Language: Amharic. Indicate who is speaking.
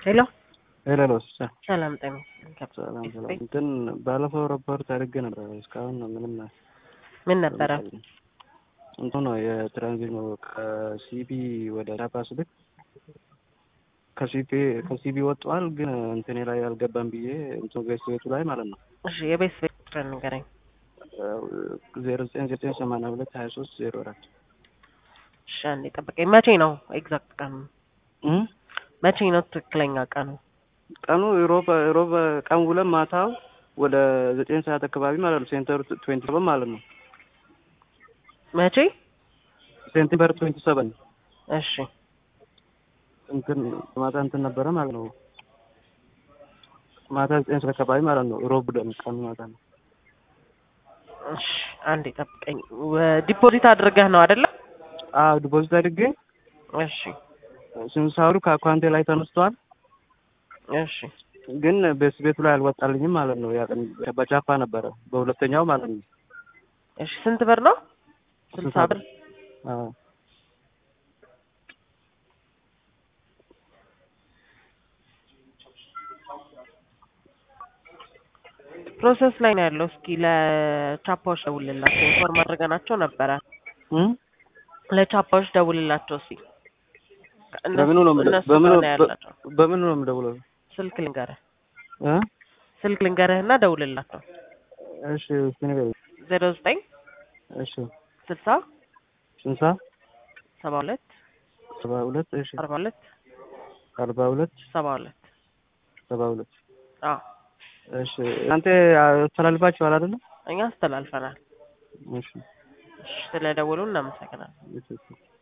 Speaker 1: ሄሎ
Speaker 2: ሄሎ
Speaker 1: ሰላም ጤና
Speaker 2: ሰላም ሰላም። እንትን ባለፈው ሪፖርት አድርጌ ነበር። እስካሁን ምንም
Speaker 1: ምን ነበረ?
Speaker 2: እንትን ነው የትራንዚት ነው ከሲቢ ወደ ዳፓ ስልክ ከሲቢ ከሲቢ ወጥቷል፣ ግን እንትኔ ላይ አልገባም ብዬ እንትን ቤት ቤቱ ላይ ማለት ነው
Speaker 1: እሺ የቤት ቤት ቁጥር ንገረኝ።
Speaker 2: ዜሮ ዘጠኝ ዘጠኝ ሰማንያ ሁለት ሀያ ሶስት ዜሮ አራት
Speaker 1: እሺ አንዴ ጠብቀኝ። መቼ ነው ኤግዛክት ቀኑ? መቼ ነው ትክክለኛ ቀኑ?
Speaker 2: ቀኑ ሮብ ሮብ ቀን ውለን ማታው ወደ ዘጠኝ ሰዓት አካባቢ ማለት ነው። ሴንተር ትዌንቲ ሰቨን ማለት ነው።
Speaker 1: መቼ?
Speaker 2: ሴንተር ትዌንቲ ሰቨን
Speaker 1: እሺ
Speaker 2: እንትን ማታ እንትን ነበረ ማለት ነው። ማታ ዘጠኝ ሰዓት አካባቢ ማለት ነው። ሮብ ደም ቀኑ ማታ ነው።
Speaker 1: እሺ አንዴ ጠብቀኝ። ዲፖዚት አድርገህ ነው አይደለ?
Speaker 2: አዎ ዲፖዚት አድርጌ
Speaker 1: እሺ
Speaker 2: ስንሳሩ ከአካውንቴ ላይ ተነስቷል።
Speaker 1: እሺ
Speaker 2: ግን ቤት ቤቱ ላይ አልወጣልኝም ማለት ነው። ያ ቀን በቻፓ ነበረ በሁለተኛው ማለት ነው።
Speaker 1: እሺ ስንት ብር ነው? ስልሳ ብር
Speaker 2: አዎ
Speaker 1: ፕሮሰስ ላይ ነው ያለው። እስኪ ለቻፓዎች ደውልላቸው። ኢንፎርም አድርገናቸው ነበረ።
Speaker 2: እም
Speaker 1: ለቻፓዎች ደውልላቸው እስኪ። እነሱ-
Speaker 2: በምኑ ነው የምደ-
Speaker 1: እነሱ
Speaker 2: በምኑ
Speaker 1: ጋር ነው ያላቸው።
Speaker 2: በምኑ ነው የምደውለው?
Speaker 1: ስልክ ልንገርህ
Speaker 2: እ
Speaker 1: ስልክ ልንገርህና ደውልላቸው።
Speaker 2: እሺ እስኪ ንገረኝ።
Speaker 1: ዜሮ ዘጠኝ
Speaker 2: እሺ
Speaker 1: ስልሳ
Speaker 2: ስንሳ
Speaker 1: ሰባ ሁለት
Speaker 2: ሰባ ሁለት እሺ
Speaker 1: አርባ ሁለት
Speaker 2: አርባ ሁለት
Speaker 1: ሰባ ሁለት
Speaker 2: ሰባ ሁለት
Speaker 1: አዎ
Speaker 2: እሺ እናንተ አስተላልፋችኋል አይደለ?
Speaker 1: እኛ አስተላልፈናል።
Speaker 2: እሺ
Speaker 1: እሺ፣ ስለደወሉ እናመሰግናለን።
Speaker 2: እሺ እሺ